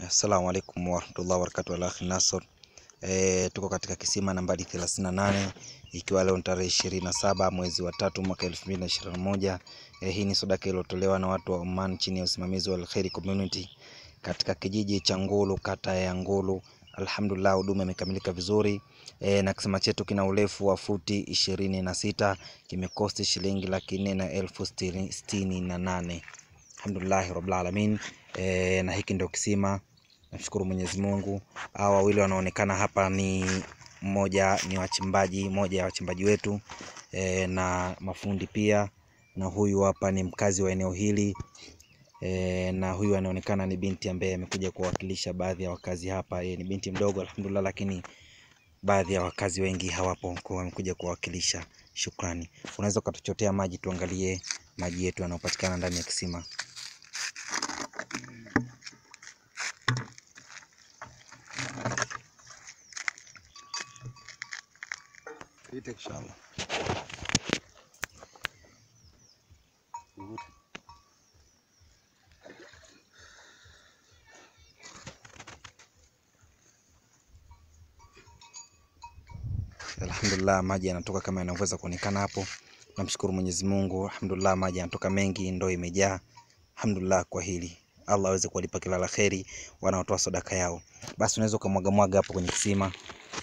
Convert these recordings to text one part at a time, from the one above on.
Assalamu alaikum warahmatullahi wabarakatuh. Al-Akhi Nasor. E, tuko katika kisima nambari 38 ikiwa leo ni tarehe 27 mwezi wa tatu mwaka 2021. E, hii ni sadaka iliyotolewa na watu wa Oman chini ya usimamizi wa Al-Khairi Community katika kijiji cha Ngulu, kata ya Ngulu. Alhamdulillah, huduma imekamilika vizuri e, na kisima chetu kina urefu wa futi ishirini na sita kimekosti shilingi laki nne na elfu sitini sitini na nane. Alhamdulillahi rabbil alamin. E, na hiki ndio kisima. Nashukuru Mwenyezi Mungu. Hao wawili wanaonekana hapa ni mmoja ni wachimbaji, moja ya wachimbaji wetu e, na mafundi pia, na huyu hapa ni mkazi wa eneo hili e, na huyu anaonekana ni binti ambaye amekuja kuwakilisha baadhi ya wakazi hapa. Yeye ni binti mdogo alhamdulillah, lakini baadhi ya wakazi wengi hawapo, kwa wamekuja kuwakilisha. Shukrani. Unaweza ukatuchotea maji tuangalie maji yetu yanayopatikana ndani ya kisima. Inshallah. Alhamdulillah, maji yanatoka kama yanavyoweza kuonekana hapo. Namshukuru Mwenyezi Mungu, alhamdulillah, maji yanatoka mengi, ndoo imejaa. Alhamdulillah kwa hili, Allah aweze kuwalipa kila la kheri wanaotoa sadaka yao. Basi unaweza ukamwaga mwaga hapo kwenye kisima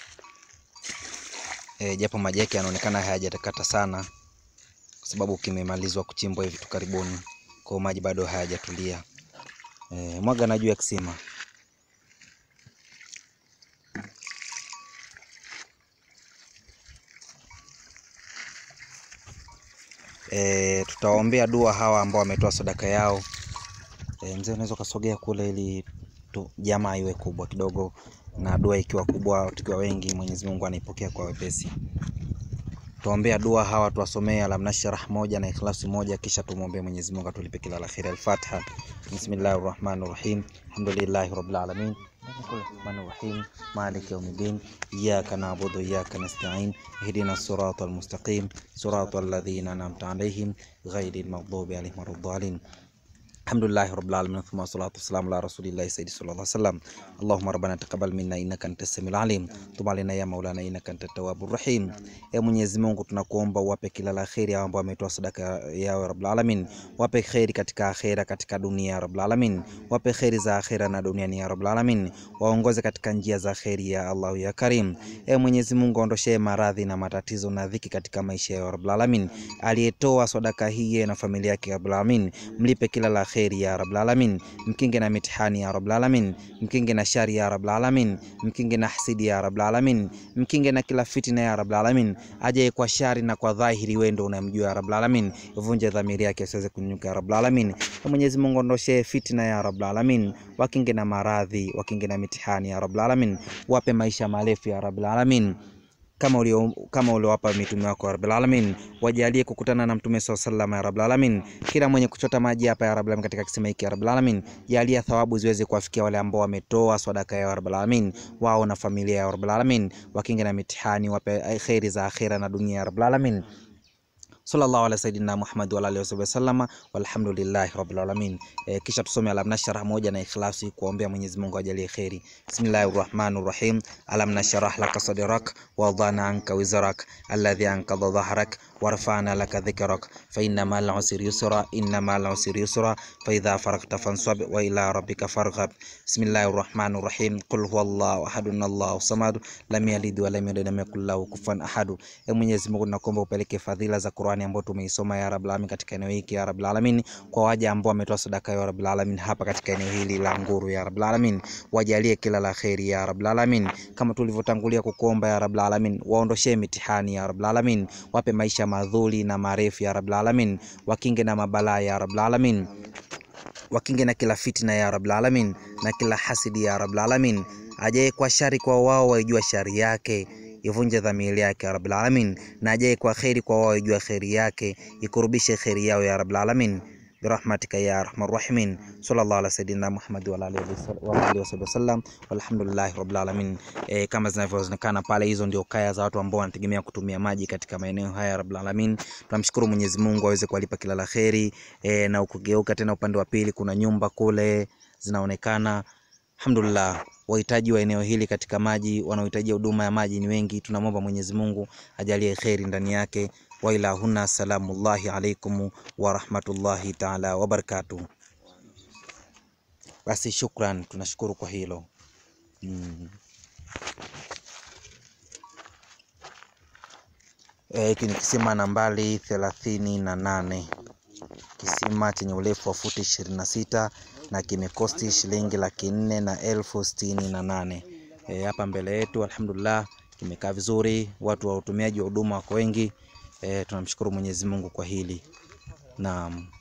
e, japo maji yake yanaonekana hayajatakata sana, kwa sababu kimemalizwa kuchimbwa hivi tu karibuni, kwa hiyo maji bado hayajatulia. E, mwaga na juu ya kisima. E, tutawaombea dua hawa ambao wametoa sadaka yao. E, mzee unaweza ukasogea kule ili tu, jamaa iwe kubwa kidogo, na dua ikiwa kubwa, tukiwa wengi, Mwenyezi Mungu anaipokea kwa wepesi. Tuombea dua hawa, tuwasomee Alam Nashrah moja na Ikhlasi moja, kisha tumwombee Mwenyezi Mungu atulipe kila la kheri. Al-Fatiha. Bismillahir Rahmanir Rahim. Alhamdulillahi Rabbil Alamin. Rahmanir Rahim. Maliki Yawmiddin. Iyyaka na'budu wa iyyaka nasta'in. Ihdina siratal mustaqim. Siratal ladzina an'amta alaihim ghairil maghdubi alaihim waladdallin. Alhamdulillahi rabbil alamin thumma salatu wassalamu ala rasulillahi sayyidi sallallahu alaihi wasallam Allahumma rabbana taqabbal minna innaka antas samiul alim tub alaina ya maulana innaka antat tawwabur rahim. E Mwenyezi Mungu, tunakuomba uwape kila la kheri hao ambao wametoa sadaka yao rabbil alamin, wape kheri katika akhera, katika dunia rabbil alamin, wape kheri za akhera na duniani ya rabbil alamin, waongoze katika njia za kheri ya Allah ya Karim. E Mwenyezi Mungu, aondoshee maradhi na matatizo na dhiki katika maisha ya rabbil alamin. Aliyetoa sadaka hii na familia yake rabbil alamin, mlipe kila la kheri ya rabbul alamin, mkinge na mitihani ya rabbul alamin, mkinge na shari ya rabbul alamin, mkinge na hasidi ya rabbul alamin, mkinge na kila fitina ya rabbul alamin. Ajaye kwa shari na kwa dhahiri, wewe ndio unamjua ya rabbul alamin, uvunje dhamiri yake asiweze kunyuka ya rabbul alamin. Mwenyezi Mungu, ondoshe fitina ya rabbul alamin, wakinge na maradhi, wakinge na mitihani ya rabbul alamin, wape maisha marefu ya rabbul alamin kama ulio kama uliowapa mitume wako ya rabbil alamin, wajalie kukutana na mtume swalla sallam ya rabbil alamin. Kila mwenye kuchota maji hapa ya rabbil alamin katika kisima hiki ya rabbil alamin, jalia thawabu ziweze kuwafikia wale ambao wametoa sadaka ya rabbil alamin, wao na familia ya rabbil alamin, wakinge na mitihani, wape khairi za akhira na dunia ya rabbil alamin. Sallallahu ala sayidina Muhammad wa alihi wasallam walhamdulillahi rabbil alamin. E, kisha tusome Alam Nashrah moja na Ikhlasi kuombea Mwenyezi Mungu ajalie kheri. Bismillahir Rahmanir Rahim. Alam nashrah laka sadrak wa wadana anka wizrak alladhi anqadha dhahrak warfa'na laka dhikrak fa inna ma'al usri yusra inna ma'al usri yusra fa idha faragta fansab wa ila rabbika farghab. Bismillahir Rahmanir Rahim. Qul huwallahu ahadun Allahu samad lam yalid wa lam yulad wa lam yakul lahu kufuwan ahad. E Mwenyezi Mungu, nakuomba upeleke fadhila za Qur'ani ambayo tumeisoma ya Rabbul Alamin katika eneo hili ya Rabbul Alamin, kwa waja ambao wametoa sadaka ya Rabbul Alamin hapa katika eneo hili la Nguru ya Rabbul Alamin, wajalie kila la kheri ya Rabbul Alamin, kama tulivyotangulia kukuomba ya Rabbul Alamin, waondoshee mitihani ya Rabbul Alamin, wape maisha madhuri na marefu ya Rabbul Alamin, wakinge na mabalaa ya Rabbul Alamin wakinge na kila fitina ya Rabbul Alamin na kila hasidi ya Rabbul Alamin. Ajaye kwa shari kwa wao waijua shari yake ivunje dhamiri yake ya Rabbul Alamin, na ajaye kwa kheri kwa wao waijua kheri yake ikurubishe kheri yao ya Rabbul Alamin birahmatika ya arhamar rahimin sallallahu ala sayidina Muhammad wa ala alihi wasallam walhamdulillahi rabbil alamin. E, kama zinavyoonekana pale, hizo ndio kaya za watu ambao wanategemea kutumia maji katika maeneo haya rabbil alamin. Tunamshukuru Mwenyezi Mungu aweze kuwalipa kila la kheri. E, na ukigeuka tena upande wa pili kuna nyumba kule zinaonekana Alhamdulillah, wahitaji wa eneo hili katika maji, wanaohitaji huduma ya maji ni wengi. Tunamwomba Mwenyezi Mungu ajalie kheri ndani yake. Wa ila huna, salamullahi alaikum wa rahmatullahi taala wa barakatuh. Basi shukran, tunashukuru kwa hilo mm. Hiki ni kisima nambari thelathini na nane kisima chenye urefu wa futi ishirini na sita na kimekosti shilingi laki nne na elfu sitini na nane hapa e, mbele yetu alhamdulillah kimekaa vizuri, watu wa utumiaji wa huduma wako wengi e, tunamshukuru Mwenyezi Mungu kwa hili naam.